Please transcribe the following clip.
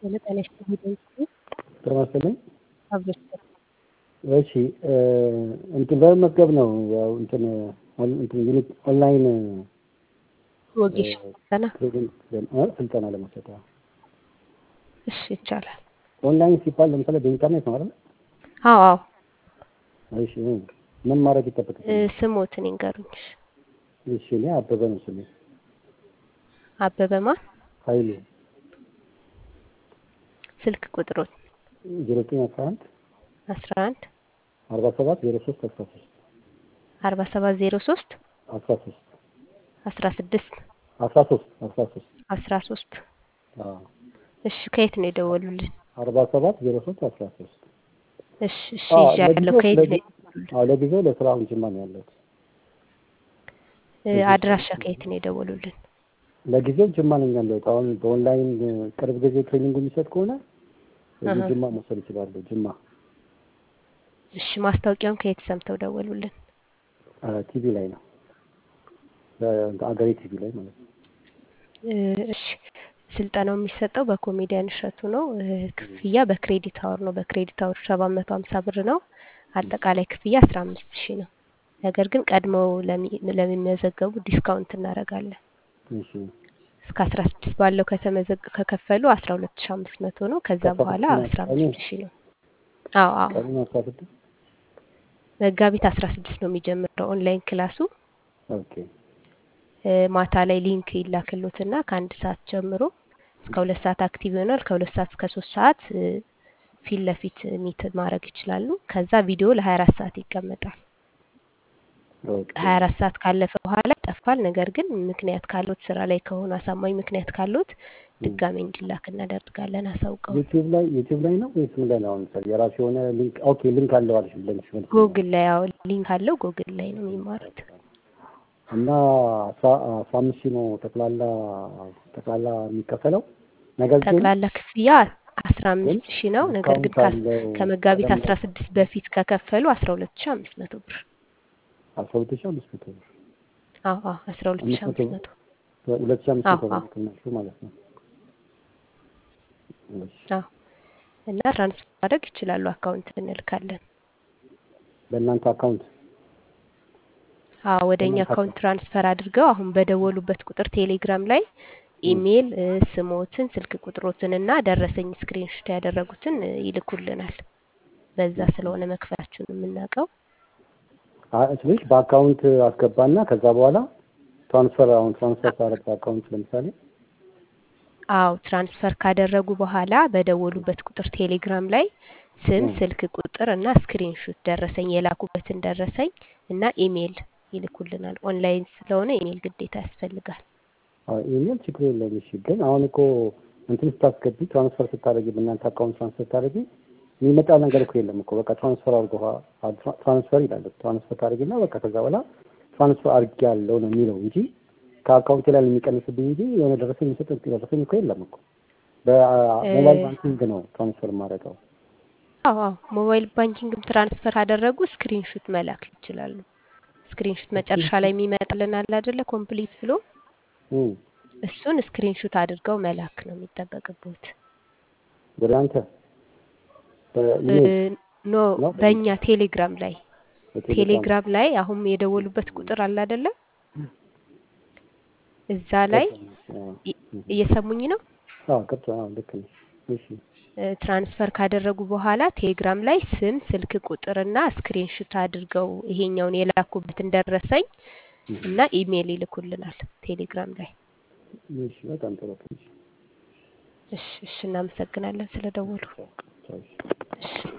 ጤና ይስጥልኝ። ጤና ይስጥልኝ። አብሮች እሺ እንትን በመመዝገብ ነው ያው እንትን እንትን ዩኒት ኦንላይን ወጌሻ ስልጠና ትሬኒንግ እ ስልጠና ለመውሰድ ያው እሺ ይቻላል። ኦንላይን ሲባል ለምሳሌ በኢንተርኔት ነው አይደል? አዎ አዎ እሺ ምን ማድረግ ይጠበቅብኛል? እ ስሞትን ይንገሩኝ። እሺ እኔ አበበ ነው ስሜ አበበ ማን? ኃይሉ ስልክ ቁጥሮት ዜሮ ዘጠኝ አስራ አንድ አስራ አንድ አርባ ሰባት ዜሮ ሶስት አስራ ሶስት አርባ ሰባት ዜሮ ሶስት አስራ ሶስት አስራ ስድስት አስራ ሶስት አስራ ሶስት አስራ ሶስት አዎ እሺ ከየት ነው የደወሉልን? አርባ ሰባት ዜሮ ሶስት አስራ ሶስት እሺ እሺ አዎ ይዣለሁ። ለጊዜው ከየት ነው ለጊ- አዎ ለጊዜው ለስራ አሁን ጅማ ነው ያለሁት። እ አድራሻ ከየት ነው የደወሉልን? ለጊዜው ጅማ ነኝ ያለሁት። አሁን በኦንላይን ቅርብ ጊዜ ትሬኒንግ የሚሰጥ ከሆነ እዚህ አሀ። ጅማ መውሰድ ይችላሉ። ጅማ እሺ ማስታወቂያውን ከየት ሰምተው ደወሉልን? ቲቪ ላይ ነው በአገሬ ቲቪ ላይ ማለት ነው። እ እሺ ስልጠናው የሚሰጠው በኮሜዲያን እሸቱ ነው። እ ክፍያ በክሬዲት አወር ነው። በክሬዲት አወር ሰባት መቶ ሀምሳ ብር ነው። አጠቃላይ ክፍያ አስራ አምስት ሺህ ነው። ነገር ግን ቀድመው ለሚ- ለሚመዘገቡ ዲስካውንት እናደርጋለን። እሺ እስከ አስራ ስድስት ባለው ከተመዘግ ከከፈሉ አስራ ሁለት ሺህ አምስት መቶ ነው። ከዛ ከአስራ በኋላ ስድስት አስራ ቀኑ አምስት ሺህ ነው። አዎ አዎ ቀኑ አስራ ስድስት መጋቢት አስራ ስድስት ነው የሚጀምረው ኦንላይን ክላሱ። ኦኬ እ ማታ ላይ ሊንክ ይላክሎትና ከአንድ ሰዓት ጀምሮ እስከ ሁለት ሰዓት አክቲቭ ይሆናል። ከሁለት ሰዓት እስከ ሶስት ሰዓት እ ፊት ለፊት ሚት ማድረግ ይችላሉ። ከዛ ቪዲዮ ለሀያ አራት ሰዓት ይቀመጣል። ኦኬ ሀያ አራት ሰዓት ካለፈ በኋላ ይጠፋል። ነገር ግን ምክንያት ካሉት ስራ ላይ ከሆኑ አሳማኝ ምክንያት ካሉት ድጋሜ እንዲላክ እናደርጋለን አሳውቀው። ዩቲዩብ ላይ ዩቲዩብ ላይ ነው ወይስ ምን ላይ ነው? አሁን ምሳሌ የራሱ የሆነ ሊንክ ኦኬ ሊንክ አለው አልሽ ብለሽ መልስ ነው ጎግል ላይ ያው ሊንክ አለው። ጎግል ላይ ነው የሚማሩት። እና አስራ አስራ አምስት ሺህ ነው ጠቅላላ ጠቅላላ የሚከፈለው ነገር ግን ጠቅላላ ክፍያ አስራ ግን አምስት ሺህ ነው። ነገር ግን ዲስካውንት ካስ- አለው ከመጋቢት ቀደም አስራ ስድስት በፊት ከከፈሉ አስራ ሁለት ሺህ አምስት መቶ ብር አስራ ሁለት ሺህ አምስት መቶ ብር አዎ አዎ አስራ ሁለት ሺህ አምስት መቶ አምስት መቶ ሁለት ሺህ አምስት አዎ መቶ አዎ ብር ትናሹ ማለት ነው። እሺ አዎ እና ትራንስፈር ማድረግ ይችላሉ። አካውንት እንልካለን። በእናንተ አካውንት አዎ ወደ እኛ በእናንተ አካውንት አካውንት ትራንስፈር አድርገው አሁን በደወሉበት ቁጥር ቴሌግራም ላይ እም፣ ኢሜይል እ ስሞትን፣ ስልክ ቁጥሮትን እና ደረሰኝ ስክሪንሾት ያደረጉትን እ ይልኩልናል። በዛ እሺ ስለሆነ መክፈላችሁን የምናውቀው። አ- ስልሽ በአካውንት አስገባና ከዛ በኋላ ትራንስፈር አሁን ትራንስፈር ሳደርግ በአካውንት ለምሳሌ አዎ ትራንስፈር ካደረጉ በኋላ በደወሉበት ቁጥር ቴሌግራም ላይ ስም፣ እም፣ ስልክ ቁጥር እና ስክሪንሾት ደረሰኝ የላኩበትን ደረሰኝ እና ኢሜይል ይልኩልናል። ኦንላይን ስለሆነ ኢሜይል ግዴታ ያስፈልጋል። አዎ ኢሜል ችግር የለውም። እሺ ግን አሁን እኮ እንትን ስታስገቢ ትራንስፈር ስታደርጊ በእናንተ አካውንት ትራንስፈር ስታደርጊ የሚመጣ ነገር እኮ የለም እኮ በቃ ትራንስፈር አድርጎ ትራንስፈር ይላል። ትራንስፈር ታደርጊና በቃ ከዛ በኋላ ትራንስፈር አድርጌ ያለው ነው የሚለው እንጂ ከአካውንቴ ላይ የሚቀንስብኝ እንጂ የሆነ ደረሰኝ የሚሰጥ ደረሰኝ እኮ የለም እኮ እ በሞባይል ባንኪንግ ነው ትራንስፈር የማደርገው። አዎ አዎ ሞባይል ባንኪንግም ትራንስፈር ካደረጉ ስክሪንሹት መላክ ይችላሉ። ስክሪንሹት መጨረሻ ላይ የሚመጣልን አለ አይደለ? ኮምፕሊት ብሎ እም፣ እሱን ስክሪንሹት አድርገው መላክ ነው የሚጠበቅበት። ወደ አንተ እ በኢሜል ኖ ነው በእኛ ቴሌግራም ላይ በቴሌግራም ቴሌግራም ላይ አሁን የደወሉበት ቁጥር አለ አይደለ? እዛ ላይ ገባኝ። አዎ እ- እም፣ እየሰሙኝ ነው። አዎ ቅርታ አዎ ልክ ነሽ። እሺ እ ትራንስፈር ካደረጉ በኋላ ቴሌግራም ላይ ስም፣ ስልክ ቁጥርና ስክሪንሹት አድርገው ይሄኛውን የላኩበትን ደረሰኝ እም፣ እና ኢሜይል ይልኩልናል ቴሌግራም ላይ። እሺ በጣም ጥሩ እሺ እሺ እሺ፣ እናመሰግናለን ስለደወሉ። ቻው ቻው። እሺ